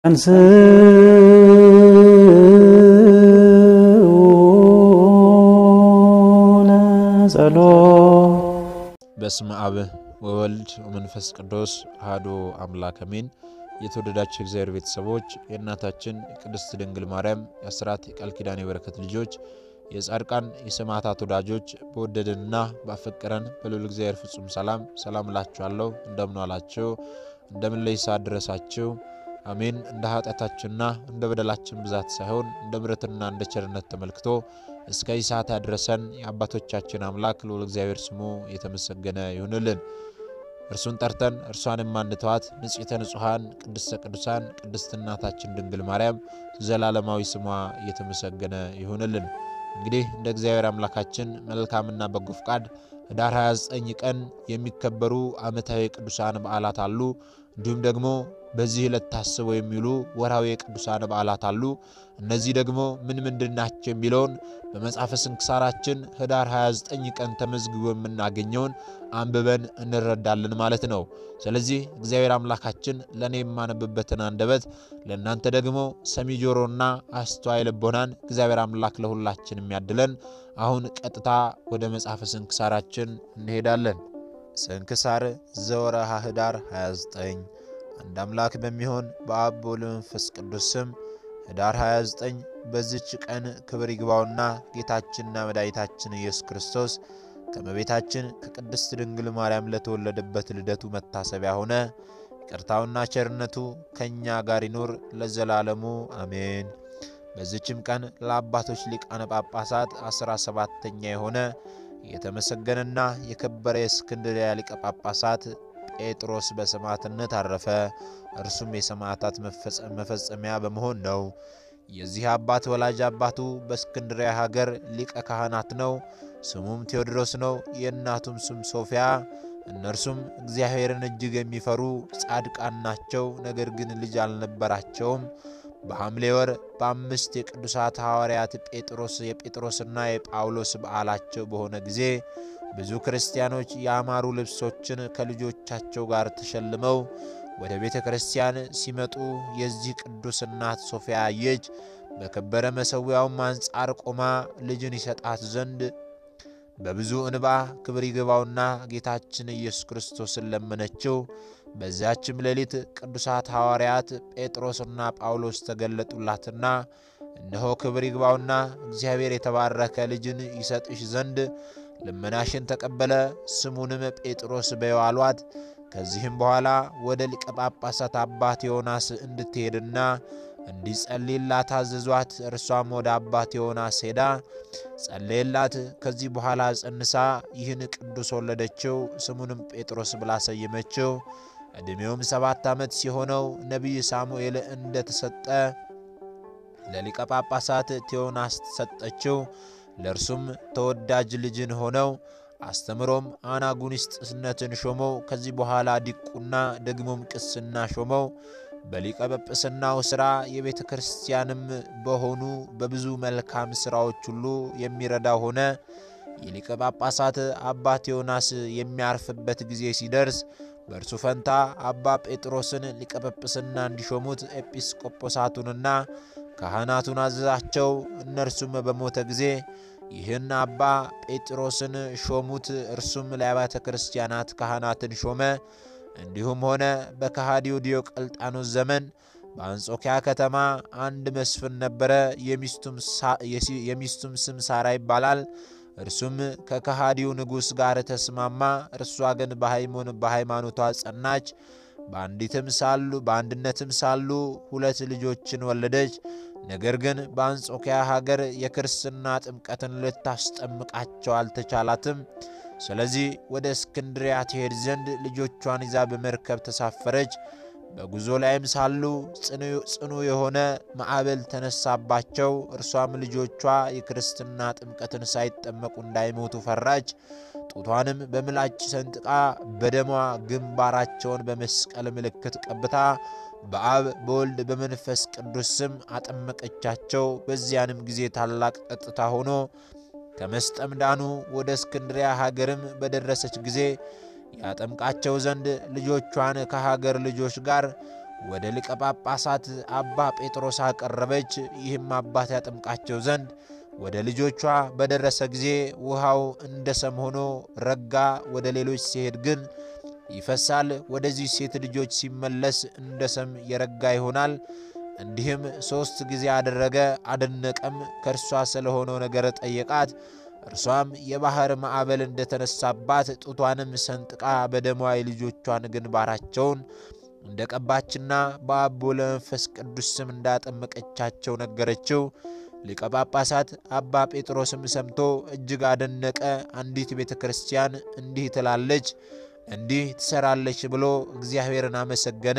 በስመ አብ ወወልድ ወመንፈስ ቅዱስ አሐዱ አምላክ አሜን። የተወደዳችሁ የእግዚአብሔር ቤተሰቦች የእናታችን የቅድስት ድንግል ማርያም የአስራት የቃል ኪዳን የበረከት ልጆች የጻድቃን የሰማዕታት ወዳጆች በወደደንና ባፈቀረን በልዑል እግዚአብሔር ፍጹም ሰላም ሰላም እላችኋለሁ። እንደምን ዋላችሁ? እንደምን ለይሳ ድረሳችሁ? አሜን። እንደ ኃጢአታችንና እንደ በደላችን ብዛት ሳይሆን እንደ ምሕረትና እንደ ቸርነት ተመልክቶ እስከ ይህ ሰዓት ያድረሰን የአባቶቻችን አምላክ ልዑል እግዚአብሔር ስሙ የተመሰገነ ይሁንልን። እርሱን ጠርተን እርሷን የማንተዋት ንጽሕተ ንጹሐን ቅድስተ ቅዱሳን ቅድስት እናታችን ድንግል ማርያም ዘላለማዊ ስሟ እየተመሰገነ ይሁንልን። እንግዲህ እንደ እግዚአብሔር አምላካችን መልካምና በጎ ፍቃድ ኅዳር 29 ቀን የሚከበሩ ዓመታዊ ቅዱሳን በዓላት አሉ። እንዲሁም ደግሞ በዚህ ዕለት ታስበው የሚውሉ ወርሃዊ የቅዱሳን በዓላት አሉ። እነዚህ ደግሞ ምን ምንድን ናቸው የሚለውን በመጽሐፈ ስንክሳራችን ኅዳር 29 ቀን ተመዝግቦ የምናገኘውን አንብበን እንረዳለን ማለት ነው። ስለዚህ እግዚአብሔር አምላካችን ለእኔ የማነብበትን አንደበት ለእናንተ ደግሞ ሰሚ ጆሮና አስተዋይ ልቦናን እግዚአብሔር አምላክ ለሁላችን የሚያድለን። አሁን ቀጥታ ወደ መጽሐፈ ስንክሳራችን እንሄዳለን። ስንክሳር ዘወርኀ ኅዳር 29 አንድ አምላክ በሚሆን በአብ በወልድ በመንፈስ ቅዱስ ስም ኅዳር 29 በዚች ቀን ክብር ይግባውና ጌታችንና መድኃኒታችን ኢየሱስ ክርስቶስ ከእመቤታችን ከቅድስት ድንግል ማርያም ለተወለደበት ልደቱ መታሰቢያ ሆነ። ይቅርታውና ቸርነቱ ከእኛ ጋር ይኑር ለዘላለሙ አሜን። በዚችም ቀን ለአባቶች ሊቃነ ጳጳሳት አስራ ሰባተኛ የሆነ የተመሰገነና የከበረ የእስክንድርያ ሊቀ ጳጳሳት ጴጥሮስ በሰማዕትነት አረፈ። እርሱም የሰማዕታት መፈጸሚያ በመሆን ነው። የዚህ አባት ወላጅ አባቱ በእስክንድርያ ሀገር ሊቀ ካህናት ነው። ስሙም ቴዎድሮስ ነው። የእናቱም ስም ሶፊያ። እነርሱም እግዚአብሔርን እጅግ የሚፈሩ ጻድቃን ናቸው። ነገር ግን ልጅ አልነበራቸውም። በሐምሌ ወር በአምስት የቅዱሳት ሐዋርያት ጴጥሮስ የጴጥሮስና የጳውሎስ በዓላቸው በሆነ ጊዜ ብዙ ክርስቲያኖች ያማሩ ልብሶችን ከልጆቻቸው ጋር ተሸልመው ወደ ቤተ ክርስቲያን ሲመጡ የዚህ ቅዱስ እናት ሶፊያ አየች። በከበረ መሠዊያውም አንጻር ቆማ ልጅን ይሰጣት ዘንድ በብዙ እንባ ክብር ይግባውና ጌታችን ኢየሱስ ክርስቶስን ለመነችው። በዚያችም ሌሊት ቅዱሳት ሐዋርያት ጴጥሮስና ጳውሎስ ተገለጡላትና እነሆ ክብር ይግባውና እግዚአብሔር የተባረከ ልጅን ይሰጥሽ ዘንድ ልመናሽን ተቀበለ፣ ስሙንም ጴጥሮስ በይው አሏት። ከዚህም በኋላ ወደ ሊቀ ጳጳሳት አባት ዮናስ እንድትሄድና እንዲጸልይላት አዘዟት። እርሷም ወደ አባት ዮናስ ሄዳ ጸለየላት። ከዚህ በኋላ ጸንሳ ይህን ቅዱስ ወለደችው። ስሙንም ጴጥሮስ ብላ ሰየመችው። ዕድሜውም ሰባት ዓመት ሲሆነው ነቢይ ሳሙኤል እንደተሰጠ ለሊቀ ጳጳሳት ቴዎናስ ተሰጠችው። ለእርሱም ተወዳጅ ልጅን ሆነው አስተምሮም አናጉንስጥስነትን ሾመው። ከዚህ በኋላ ዲቁና ደግሞም ቅስና ሾመው። በሊቀ ጵጵስናው ሥራ የቤተ ክርስቲያንም በሆኑ በብዙ መልካም ሥራዎች ሁሉ የሚረዳ ሆነ። የሊቀ ጳጳሳት አባ ቴዎናስ የሚያርፍበት ጊዜ ሲደርስ በእርሱ ፈንታ አባ ጴጥሮስን ሊቀ ጵጵስና እንዲሾሙት ኤጲስቆጶሳቱንና ካህናቱን አዘዛቸው። እነርሱም በሞተ ጊዜ ይህን አባ ጴጥሮስን ሾሙት። እርሱም ለአብያተ ክርስቲያናት ካህናትን ሾመ። እንዲሁም ሆነ። በከሃዲው ዲዮቅልጣኖስ ዘመን በአንጾኪያ ከተማ አንድ መስፍን ነበረ። የሚስቱም ስም ሳራ ይባላል። እርሱም ከከሃዲው ንጉሥ ጋር ተስማማ። እርሷ ግን በሃይማኖቷ ጸናች። በአንዲትም ሳሉ በአንድነትም ሳሉ ሁለት ልጆችን ወለደች። ነገር ግን በአንጾኪያ ሀገር የክርስትና ጥምቀትን ልታስጠምቃቸው አልተቻላትም። ስለዚህ ወደ እስክንድሪያ ትሄድ ዘንድ ልጆቿን ይዛ በመርከብ ተሳፈረች። በጉዞ ላይም ሳሉ ጽኑ የሆነ ማዕበል ተነሳባቸው። እርሷም ልጆቿ የክርስትና ጥምቀትን ሳይጠመቁ እንዳይሞቱ ፈራች። ጡቷንም በምላጭ ሰንጥቃ በደሟ ግንባራቸውን በመስቀል ምልክት ቀብታ በአብ በወልድ በመንፈስ ቅዱስ ስም አጠመቀቻቸው። በዚያንም ጊዜ ታላቅ ጸጥታ ሆኖ ከመስጠም ዳኑ። ወደ እስክንድሪያ ሀገርም በደረሰች ጊዜ ያጠምቃቸው ዘንድ ልጆቿን ከሀገር ልጆች ጋር ወደ ሊቀ ጳጳሳት አባ ጴጥሮስ አቀረበች። ይህም አባት ያጠምቃቸው ዘንድ ወደ ልጆቿ በደረሰ ጊዜ ውሃው እንደ ሰም ሆኖ ረጋ። ወደ ሌሎች ሲሄድ ግን ይፈሳል። ወደዚህ ሴት ልጆች ሲመለስ እንደ ሰም የረጋ ይሆናል። እንዲህም ሦስት ጊዜ አደረገ፣ አደነቀም። ከእርሷ ስለሆነው ነገር ጠየቃት። እርሷም የባሕር ማዕበል እንደተነሳባት ጡቷንም ሰንጥቃ በደሟ የልጆቿን ግንባራቸውን እንደ ቀባችና በአብ በወልድ በመንፈስ ቅዱስ ስም እንዳጠመቀቻቸው ነገረችው። ሊቀ ጳጳሳት አባ ጴጥሮስም ሰምቶ እጅግ አደነቀ። አንዲት ቤተ ክርስቲያን እንዲህ ትላለች፣ እንዲህ ትሰራለች ብሎ እግዚአብሔርን አመሰገነ።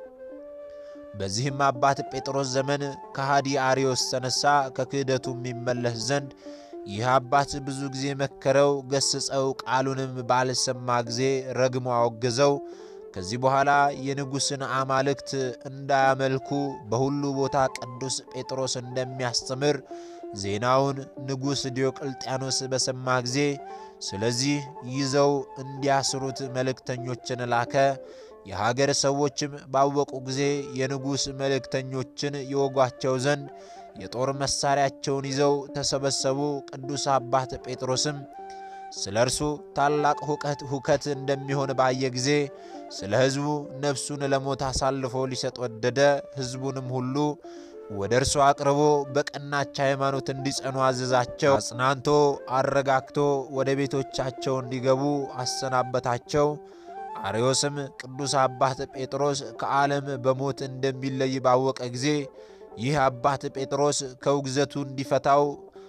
በዚህም አባት ጴጥሮስ ዘመን ከሃዲ አርዮስ ተነሳ፣ ከክህደቱ የሚመለስ ዘንድ ይህ አባት ብዙ ጊዜ መከረው፣ ገስጸው፣ ቃሉንም ባልሰማ ጊዜ ረግሞ አወገዘው። ከዚህ በኋላ የንጉሥን አማልክት እንዳያመልኩ በሁሉ ቦታ ቅዱስ ጴጥሮስ እንደሚያስተምር ዜናውን ንጉሥ ዲዮቅልጥያኖስ በሰማ ጊዜ ስለዚህ ይዘው እንዲያስሩት መልእክተኞችን ላከ። የሀገር ሰዎችም ባወቁ ጊዜ የንጉሥ መልእክተኞችን ይወጓቸው ዘንድ የጦር መሣሪያቸውን ይዘው ተሰበሰቡ። ቅዱስ አባት ጴጥሮስም ስለ እርሱ ታላቅ ሁከት ሁከት እንደሚሆን ባየ ጊዜ ስለ ሕዝቡ ነፍሱን ለሞት አሳልፎ ሊሰጥ ወደደ። ሕዝቡንም ሁሉ ወደ እርሱ አቅርቦ በቀናች ሃይማኖት እንዲጸኑ አዘዛቸው። አጽናንቶ አረጋግቶ ወደ ቤቶቻቸው እንዲገቡ አሰናበታቸው። አርዮስም ቅዱስ አባት ጴጥሮስ ከዓለም በሞት እንደሚለይ ባወቀ ጊዜ ይህ አባት ጴጥሮስ ከውግዘቱ እንዲፈታው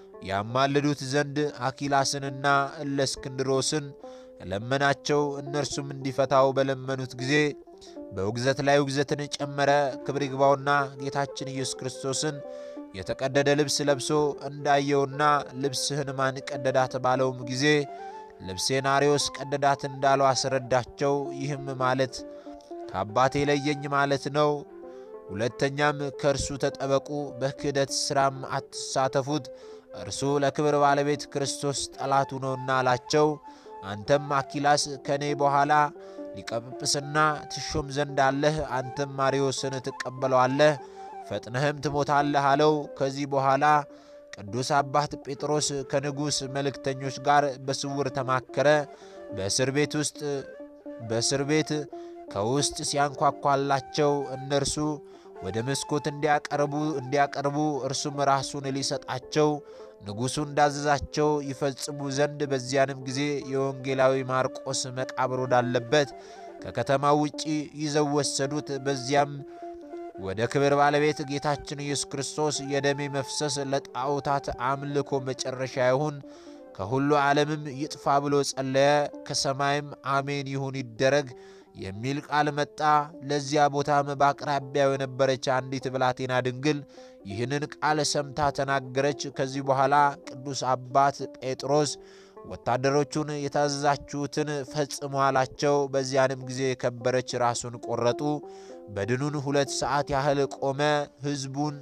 ያማልዱት ዘንድ አኪላስንና እለእስክንድሮስን ለመናቸው። እነርሱም እንዲፈታው በለመኑት ጊዜ በውግዘት ላይ ውግዘትን ጨመረ። ክብር ይግባውና ጌታችን ኢየሱስ ክርስቶስን የተቀደደ ልብስ ለብሶ እንዳየውና ልብስህን ማን ቀደዳት ባለውም ጊዜ ልብሴን አርዮስ ቀደዳት እንዳለው አስረዳቸው። ይህም ማለት ከአባቴ ለየኝ ማለት ነው። ሁለተኛም ከእርሱ ተጠበቁ፣ በክህደት ሥራም አትሳተፉት፣ እርሱ ለክብር ባለቤት ክርስቶስ ጠላቱ ነውና አላቸው። አንተም አኪላስ ከእኔ በኋላ ሊቀ ጵጵስና ትሾም ዘንድ አለህ። አንተም አርዮስን ትቀበለዋለህ፣ ፈጥነህም ትሞታለህ አለው። ከዚህ በኋላ ቅዱስ አባት ጴጥሮስ ከንጉሥ መልእክተኞች ጋር በስውር ተማከረ። በእስር ቤት ውስጥ በእስር ቤት ከውስጥ ሲያንኳኳላቸው እነርሱ ወደ መስኮት እንዲያቀርቡ እንዲያቀርቡ እርሱም ራሱን ሊሰጣቸው ንጉሡ እንዳዘዛቸው ይፈጽሙ ዘንድ በዚያንም ጊዜ የወንጌላዊ ማርቆስ መቃብር ወዳለበት ከከተማው ውጪ ይዘው ወሰዱት። በዚያም ወደ ክብር ባለቤት ጌታችን ኢየሱስ ክርስቶስ የደሜ መፍሰስ ለጣዖታት አምልኮ መጨረሻ ይሁን፣ ከሁሉ ዓለምም ይጥፋ ብሎ ጸለየ። ከሰማይም አሜን ይሁን ይደረግ የሚል ቃል መጣ። ለዚያ ቦታም በአቅራቢያው የነበረች አንዲት ብላቴና ድንግል ይህንን ቃል ሰምታ ተናገረች። ከዚህ በኋላ ቅዱስ አባት ጴጥሮስ ወታደሮቹን የታዘዛችሁትን ፈጽሙ አላቸው። በዚያንም ጊዜ የከበረች ራሱን ቆረጡ። በድኑን ሁለት ሰዓት ያህል ቆመ። ሕዝቡን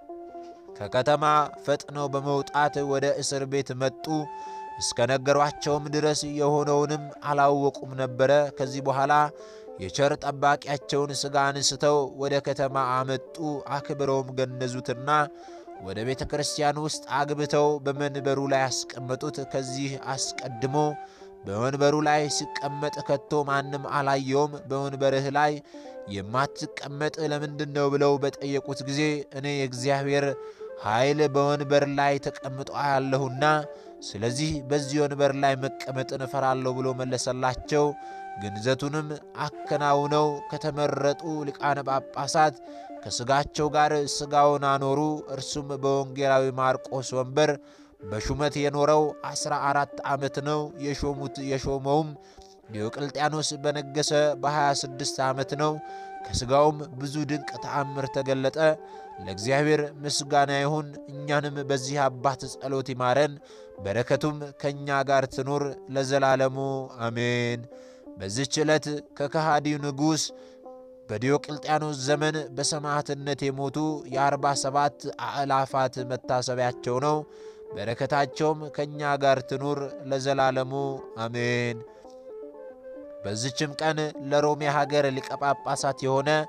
ከከተማ ፈጥነው በመውጣት ወደ እስር ቤት መጡ። እስከ ነገሯቸውም ድረስ የሆነውንም አላወቁም ነበረ። ከዚህ በኋላ የቸር ጠባቂያቸውን ሥጋ አንስተው ወደ ከተማ አመጡ። አክብረውም ገነዙትና ወደ ቤተ ክርስቲያን ውስጥ አግብተው በመንበሩ ላይ አስቀመጡት። ከዚህ አስቀድሞ በወንበሩ ላይ ሲቀመጥ ከቶ ማንም አላየውም። በወንበርህ ላይ የማትቀመጥ ለምንድን ነው ብለው በጠየቁት ጊዜ እኔ የእግዚአብሔር ኃይል በወንበር ላይ ተቀምጦ አያለሁና ስለዚህ በዚህ ወንበር ላይ መቀመጥን እፈራለሁ ብሎ መለሰላቸው። ግንዘቱንም አከናውነው ከተመረጡ ሊቃነ ጳጳሳት ከሥጋቸው ጋር ሥጋውን አኖሩ። እርሱም በወንጌላዊ ማርቆስ ወንበር በሹመት የኖረው አስራ አራት ዓመት ነው። የሾሙት የሾመውም ዲዮቅልጥያኖስ በነገሰ በ26 ዓመት ነው። ከሥጋውም ብዙ ድንቅ ተአምር ተገለጠ። ለእግዚአብሔር ምስጋና ይሁን። እኛንም በዚህ አባት ጸሎት ይማረን፣ በረከቱም ከእኛ ጋር ትኑር ለዘላለሙ አሜን። በዚህች ዕለት ከከሃዲው ንጉሥ በዲዮቅልጥያኖስ ዘመን በሰማዕትነት የሞቱ የአርባ ሰባት አእላፋት መታሰቢያቸው ነው። በረከታቸውም ከእኛ ጋር ትኑር ለዘላለሙ አሜን። በዚችም ቀን ለሮሜ ሀገር ሊቀ ጳጳሳት የሆነ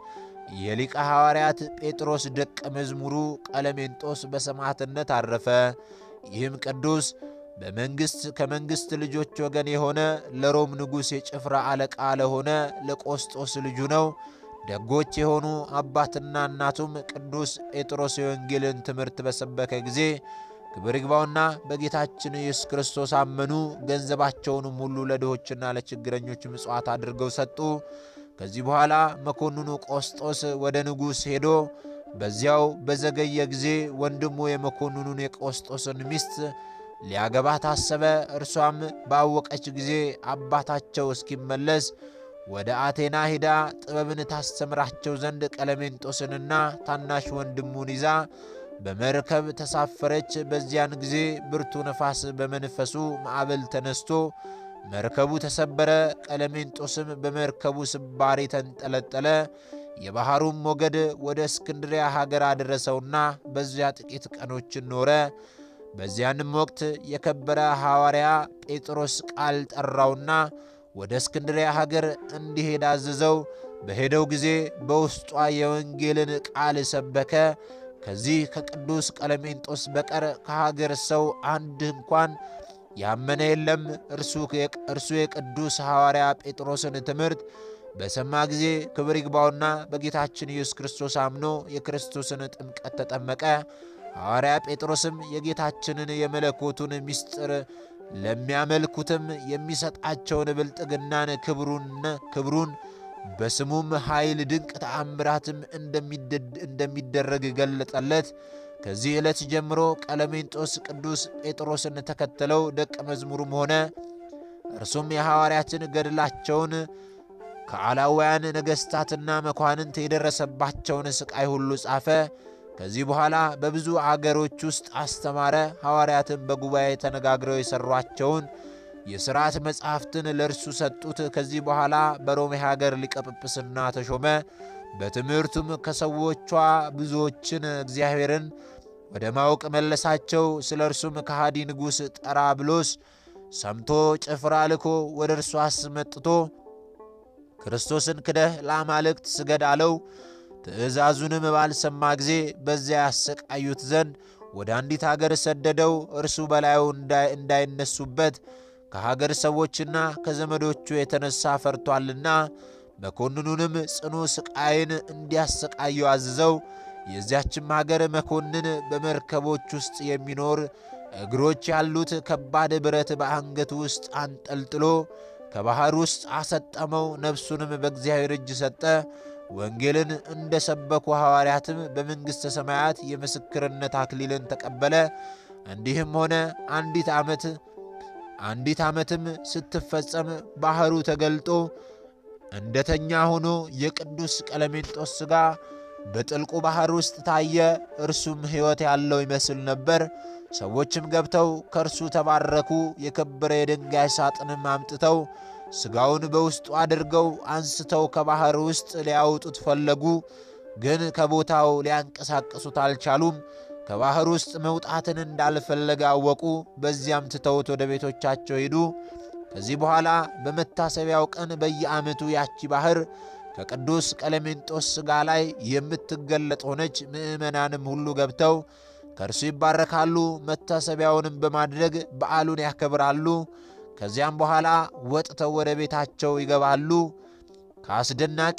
የሊቀ ሐዋርያት ጴጥሮስ ደቀ መዝሙሩ ቀለሜንጦስ በሰማዕትነት አረፈ። ይህም ቅዱስ በመንግሥት ከመንግሥት ልጆች ወገን የሆነ ለሮም ንጉሥ የጭፍራ አለቃ ለሆነ ለቆስጦስ ልጁ ነው። ደጎች የሆኑ አባትና እናቱም ቅዱስ ጴጥሮስ የወንጌልን ትምህርት በሰበከ ጊዜ ክብር ይግባውና በጌታችን ኢየሱስ ክርስቶስ አመኑ። ገንዘባቸውንም ሁሉ ለድሆችና ለችግረኞች ምጽዋት አድርገው ሰጡ። ከዚህ በኋላ መኮንኑ ቆስጦስ ወደ ንጉሥ ሄዶ በዚያው በዘገየ ጊዜ ወንድሙ የመኮንኑን የቆስጦስን ሚስት ሊያገባ ታሰበ። እርሷም ባወቀች ጊዜ አባታቸው እስኪመለስ ወደ አቴና ሂዳ ጥበብን ታስተምራቸው ዘንድ ቀለሜንጦስንና ታናሽ ወንድሙን ይዛ በመርከብ ተሳፈረች። በዚያን ጊዜ ብርቱ ነፋስ በመንፈሱ ማዕበል ተነስቶ መርከቡ ተሰበረ። ቀለሜንጦስም በመርከቡ ስባሪ ተንጠለጠለ። የባሕሩም ሞገድ ወደ እስክንድሪያ ሀገር አደረሰውና በዚያ ጥቂት ቀኖችን ኖረ። በዚያንም ወቅት የከበረ ሐዋርያ ጴጥሮስ ቃል ጠራውና ወደ እስክንድሪያ ሀገር እንዲሄድ አዘዘው። በሄደው ጊዜ በውስጧ የወንጌልን ቃል ሰበከ። ከዚህ ከቅዱስ ቀለሜንጦስ በቀር ከሀገር ሰው አንድ እንኳን ያመነ የለም። እርሱ የቅዱስ ሐዋርያ ጴጥሮስን ትምህርት በሰማ ጊዜ ክብር ይግባውና በጌታችን ኢየሱስ ክርስቶስ አምኖ የክርስቶስን ጥምቀት ተጠመቀ። ሐዋርያ ጴጥሮስም የጌታችንን የመለኮቱን ምስጢር ለሚያመልኩትም የሚሰጣቸውን ብልጥግናን ክብሩን በስሙም ኃይል ድንቅ ተአምራትም እንደሚደረግ ገለጠለት። ከዚህ ዕለት ጀምሮ ቀለሜንጦስ ቅዱስ ጴጥሮስን ተከተለው ደቀ መዝሙሩም ሆነ። እርሱም የሐዋርያትን ገድላቸውን ከአላውያን ነገሥታትና መኳንንት የደረሰባቸውን ሥቃይ ሁሉ ጻፈ። ከዚህ በኋላ በብዙ አገሮች ውስጥ አስተማረ። ሐዋርያትን በጉባኤ ተነጋግረው የሠሯቸውን የሥርዓት መጻሕፍትን ለእርሱ ሰጡት። ከዚህ በኋላ በሮሜ ሀገር ሊቀ ጵጵስና ተሾመ። በትምህርቱም ከሰዎቿ ብዙዎችን እግዚአብሔርን ወደ ማወቅ መለሳቸው። ስለ እርሱም ከሃዲ ንጉሥ ጠራብሎስ ሰምቶ ጭፍራ ልኮ ወደ እርሱ አስመጥቶ ክርስቶስን ክደህ ለአማልክት ስገድ አለው። ትእዛዙንም ባልሰማ ጊዜ በዚያ ያሰቃዩት ዘንድ ወደ አንዲት አገር ሰደደው። እርሱ በላዩ እንዳይነሱበት ከሀገር ሰዎችና ከዘመዶቹ የተነሳ ፈርቷልና መኮንኑንም ጽኑ ስቃይን እንዲያሰቃየው አዝዘው። የዚያችም ሀገር መኮንን በመርከቦች ውስጥ የሚኖር እግሮች ያሉት ከባድ ብረት በአንገቱ ውስጥ አንጠልጥሎ ከባሕር ውስጥ አሰጠመው። ነፍሱንም በእግዚአብሔር እጅ ሰጠ። ወንጌልን እንደ ሰበኩ ሐዋርያትም በመንግሥተ ሰማያት የምስክርነት አክሊልን ተቀበለ። እንዲህም ሆነ አንዲት ዓመት አንዲት ዓመትም ስትፈጸም ባሕሩ ተገልጦ እንደተኛ ሆኖ የቅዱስ ቀለሜንጦስ ሥጋ በጥልቁ ባሕር ውስጥ ታየ። እርሱም ሕይወት ያለው ይመስል ነበር። ሰዎችም ገብተው ከእርሱ ተባረኩ። የከበረ የድንጋይ ሳጥንም አምጥተው ሥጋውን በውስጡ አድርገው አንስተው ከባሕር ውስጥ ሊያወጡት ፈለጉ፣ ግን ከቦታው ሊያንቀሳቅሱት አልቻሉም። ከባሕር ውስጥ መውጣትን እንዳልፈለገ አወቁ። በዚያም ትተውት ወደ ቤቶቻቸው ሄዱ። ከዚህ በኋላ በመታሰቢያው ቀን በየዓመቱ ያቺ ባሕር ከቅዱስ ቀለሜንጦስ ሥጋ ላይ የምትገለጥ ሆነች። ምዕመናንም ሁሉ ገብተው ከእርሱ ይባረካሉ። መታሰቢያውንም በማድረግ በዓሉን ያከብራሉ። ከዚያም በኋላ ወጥተው ወደ ቤታቸው ይገባሉ። ከአስደናቂ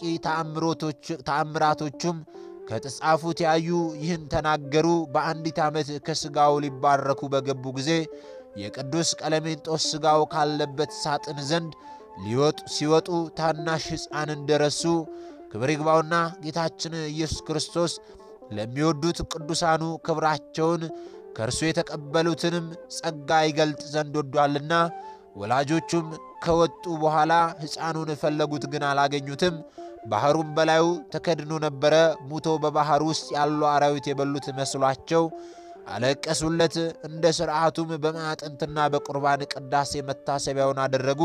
ተአምራቶቹም ከተጻፉት ያዩ ይህን ተናገሩ። በአንዲት ዓመት ከሥጋው ሊባረኩ በገቡ ጊዜ የቅዱስ ቀለሜንጦስ ሥጋው ካለበት ሳጥን ዘንድ ሊወጡ ሲወጡ ታናሽ ሕፃን እንደረሱ ክብር ይግባውና ጌታችን ኢየሱስ ክርስቶስ ለሚወዱት ቅዱሳኑ ክብራቸውን ከእርሱ የተቀበሉትንም ጸጋ ይገልጥ ዘንድ ወዷልና። ወላጆቹም ከወጡ በኋላ ሕፃኑን ፈለጉት፣ ግን አላገኙትም። ባሕሩም በላዩ ተከድኖ ነበረ። ሙቶ በባሕር ውስጥ ያሉ አራዊት የበሉት መስሏቸው አለቀሱለት። እንደ ሥርዓቱም በማዕጠንትና በቁርባን ቅዳሴ መታሰቢያውን አደረጉ።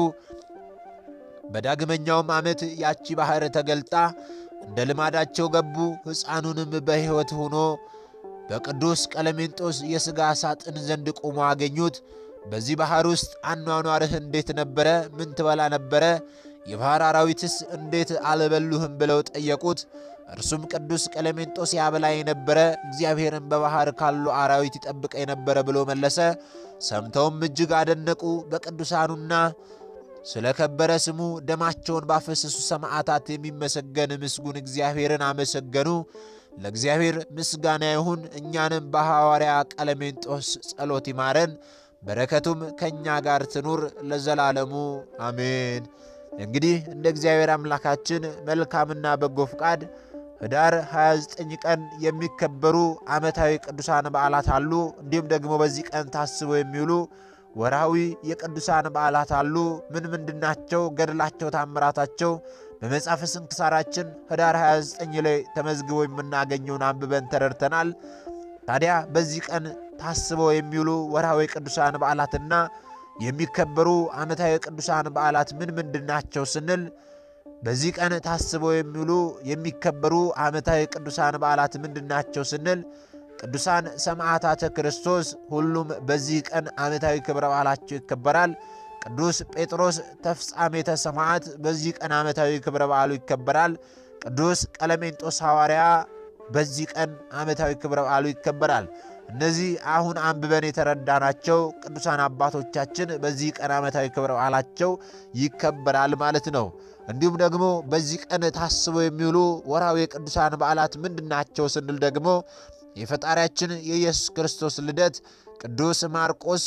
በዳግመኛውም ዓመት ያቺ ባሕር ተገልጣ እንደ ልማዳቸው ገቡ። ሕፃኑንም በሕይወት ሆኖ በቅዱስ ቀለሜንጦስ የሥጋ ሳጥን ዘንድ ቆሞ አገኙት። በዚህ ባሕር ውስጥ አኗኗርህ እንዴት ነበረ? ምን ትበላ ነበረ? የባሕር አራዊትስ እንዴት አልበሉህም ብለው ጠየቁት። እርሱም ቅዱስ ቀለሜንጦስ ያበላ የነበረ እግዚአብሔርን በባሕር ካሉ አራዊት ይጠብቀ የነበረ ብሎ መለሰ። ሰምተውም እጅግ አደነቁ። በቅዱሳኑና ስለ ከበረ ስሙ ደማቸውን ባፈሰሱ ሰማዕታት የሚመሰገን ምስጉን እግዚአብሔርን አመሰገኑ። ለእግዚአብሔር ምስጋና ይሁን። እኛንም በሐዋርያ ቀለሜንጦስ ጸሎት ይማረን፣ በረከቱም ከእኛ ጋር ትኑር ለዘላለሙ አሜን። እንግዲህ እንደ እግዚአብሔር አምላካችን መልካምና በጎ ፍቃድ ኅዳር 29 ቀን የሚከበሩ ዓመታዊ ቅዱሳን በዓላት አሉ። እንዲሁም ደግሞ በዚህ ቀን ታስበው የሚውሉ ወርሃዊ የቅዱሳን በዓላት አሉ። ምን ምንድናቸው? ገድላቸው፣ ታምራታቸው በመጽሐፈ ስንክሳራችን ኅዳር 29 ላይ ተመዝግቦ የምናገኘውን አንብበን ተረድተናል። ታዲያ በዚህ ቀን ታስበው የሚውሉ ወርሃዊ ቅዱሳን በዓላትና የሚከበሩ ዓመታዊ ቅዱሳን በዓላት ምን ምንድናቸው ስንል በዚህ ቀን ታስበው የሚውሉ የሚከበሩ ዓመታዊ ቅዱሳን በዓላት ምንድናቸው ስንል ቅዱሳን ሰማዕታተ ክርስቶስ ሁሉም በዚህ ቀን ዓመታዊ ክብረ በዓላቸው ይከበራል። ቅዱስ ጴጥሮስ ተፍጻሜተ ሰማዕት በዚህ ቀን ዓመታዊ ክብረ በዓሉ ይከበራል። ቅዱስ ቀለሜንጦስ ሐዋርያ በዚህ ቀን ዓመታዊ ክብረ በዓሉ ይከበራል። እነዚህ አሁን አንብበን የተረዳናቸው ቅዱሳን አባቶቻችን በዚህ ቀን ዓመታዊ ክብረ በዓላቸው ይከበራል ማለት ነው። እንዲሁም ደግሞ በዚህ ቀን ታስበው የሚውሉ ወርሃዊ የቅዱሳን በዓላት ምንድናቸው ስንል ደግሞ የፈጣሪያችን የኢየሱስ ክርስቶስ ልደት፣ ቅዱስ ማርቆስ፣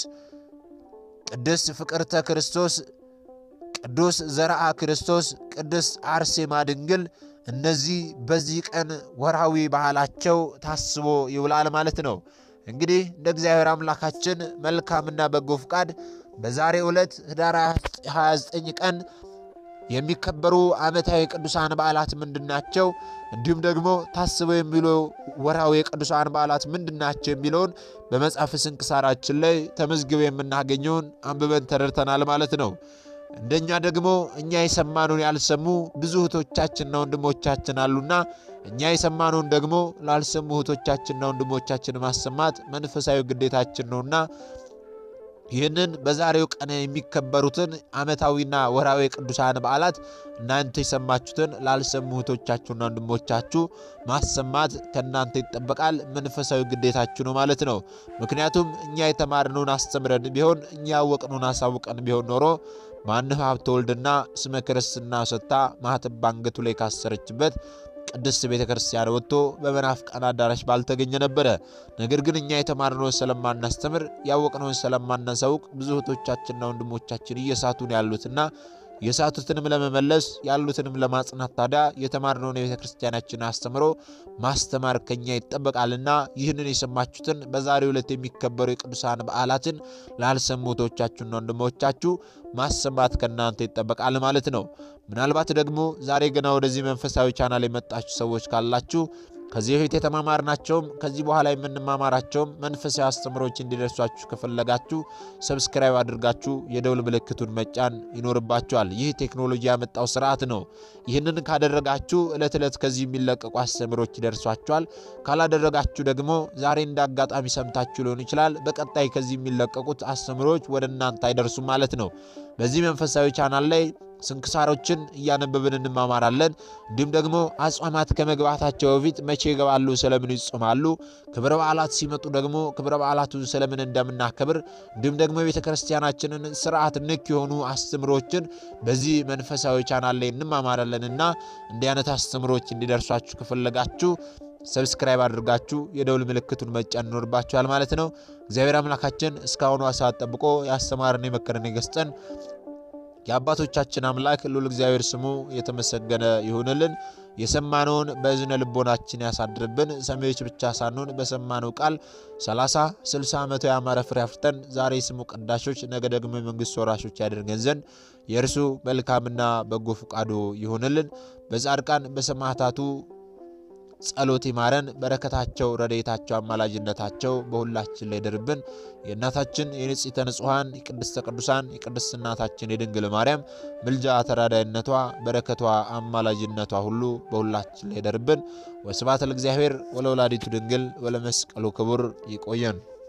ቅድስት ፍቅርተ ክርስቶስ፣ ቅዱስ ዘርአ ክርስቶስ፣ ቅድስት አርሴማ ድንግል እነዚህ በዚህ ቀን ወርሃዊ ባህላቸው ታስቦ ይውላል ማለት ነው። እንግዲህ እንደ እግዚአብሔር አምላካችን መልካምና በጎ ፍቃድ በዛሬው ዕለት ኅዳር 29 ቀን የሚከበሩ ዓመታዊ ቅዱሳን በዓላት ምንድናቸው? እንዲሁም ደግሞ ታስበው የሚሉ ወርሃዊ የቅዱሳን በዓላት ምንድናቸው የሚለውን በመጽሐፍ ስንክሳራችን ላይ ተመዝግበው የምናገኘውን አንብበን ተረድተናል ማለት ነው። እንደኛ ደግሞ እኛ የሰማነውን ያልሰሙ ብዙ እህቶቻችንና ወንድሞቻችን አሉና እኛ የሰማነውን ደግሞ ላልሰሙ እህቶቻችንና ወንድሞቻችን ማሰማት መንፈሳዊ ግዴታችን ነውና ይህንን በዛሬው ቀን የሚከበሩትን ዓመታዊና ወርሃዊ ቅዱሳን በዓላት እናንተ የሰማችሁትን ላልሰሙ እህቶቻችሁና ወንድሞቻችሁ ማሰማት ከእናንተ ይጠበቃል። መንፈሳዊ ግዴታችሁ ነው ማለት ነው። ምክንያቱም እኛ የተማርነውን አስተምረን ቢሆን እኛ ያወቅነውን አሳውቀን ቢሆን ኖሮ ማንህ ሀብተ ወልድና ስመ ክርስትና ሰጥታ ማኅተብ ባንገቱ ላይ ካሰረችበት ቅድስት ቤተ ክርስቲያን ወጥቶ በመናፍቃን አዳራሽ ባልተገኘ ነበረ። ነገር ግን እኛ የተማርነውን ስለማናስተምር ያወቅነውን ስለማናሳውቅ ብዙ እህቶቻችንና ወንድሞቻችን እየሳቱን ያሉትና የሳቱትንም ለመመለስ ያሉትንም ለማጽናት ታዲያ የተማርነውን የቤተ ክርስቲያናችን አስተምሮ ማስተማር ከኛ ይጠበቃልና ይህንን የሰማችሁትን በዛሬው ዕለት የሚከበሩ የቅዱሳን በዓላትን ላልሰሙ እህቶቻችሁና ወንድሞቻችሁ ማሰማት ከእናንተ ይጠበቃል ማለት ነው። ምናልባት ደግሞ ዛሬ ገና ወደዚህ መንፈሳዊ ቻናል የመጣችሁ ሰዎች ካላችሁ ከዚህ በፊት የተማማርናቸውም ከዚህ በኋላ የምንማማራቸውም መንፈሳዊ አስተምሮች እንዲደርሷችሁ ከፈለጋችሁ ሰብስክራይብ አድርጋችሁ የደውል ምልክቱን መጫን ይኖርባችኋል። ይህ ቴክኖሎጂ ያመጣው ስርዓት ነው። ይህንን ካደረጋችሁ ዕለት ዕለት ከዚህ የሚለቀቁ አስተምሮች ይደርሷችኋል። ካላደረጋችሁ ደግሞ ዛሬ እንደ አጋጣሚ ሰምታችሁ ሊሆን ይችላል። በቀጣይ ከዚህ የሚለቀቁት አስተምሮች ወደ እናንተ አይደርሱም ማለት ነው። በዚህ መንፈሳዊ ቻናል ላይ ስንክሳሮችን እያነበብን እንማማራለን። እንዲሁም ደግሞ አጽዋማት ከመግባታቸው በፊት መቼ ይገባሉ፣ ስለምን ይጾማሉ፣ ክብረ በዓላት ሲመጡ ደግሞ ክብረ በዓላቱን ስለምን እንደምናከብር እንዲሁም ደግሞ የቤተ ክርስቲያናችንን ስርዓት ንክ የሆኑ አስተምሮችን በዚህ መንፈሳዊ ቻናል ላይ እንማማራለን እና እንዲህ አይነት አስተምሮች እንዲደርሷችሁ ከፈለጋችሁ ሰብስክራይብ አድርጋችሁ የደውል ምልክቱን መጫን ይኖርባችኋል ማለት ነው። እግዚአብሔር አምላካችን እስካሁኑ ሰዓት ጠብቆ ያስተማረን የመከረን የገስጠን የአባቶቻችን አምላክ ልዑል እግዚአብሔር ስሙ የተመሰገነ ይሁንልን። የሰማነውን በእዝነ ልቦናችን ያሳድርብን። ሰሚዎች ብቻ ሳንሆን በሰማነው ቃል 30 60 መቶ ያማረ ፍሬ አፍርተን ዛሬ ስሙ ቀዳሾች፣ ነገ ደግሞ የመንግሥት ወራሾች ያደርገን ዘንድ የእርሱ መልካምና በጎ ፈቃዱ ይሁንልን። በጻድቃን በሰማዕታቱ ጸሎት ይማረን። በረከታቸው፣ ረድኤታቸው፣ አማላጅነታቸው በሁላችን ላይ ይደርብን። የእናታችን የንጽሕተ ንጹሐን የቅድስተ ቅዱሳን የቅድስት እናታችን የድንግል ማርያም ምልጃ ተራዳይነቷ፣ በረከቷ፣ አማላጅነቷ ሁሉ በሁላችን ላይ ይደርብን። ወስብሐት ለእግዚአብሔር ወለወላዲቱ ድንግል ወለመስቀሉ ክቡር። ይቆየን።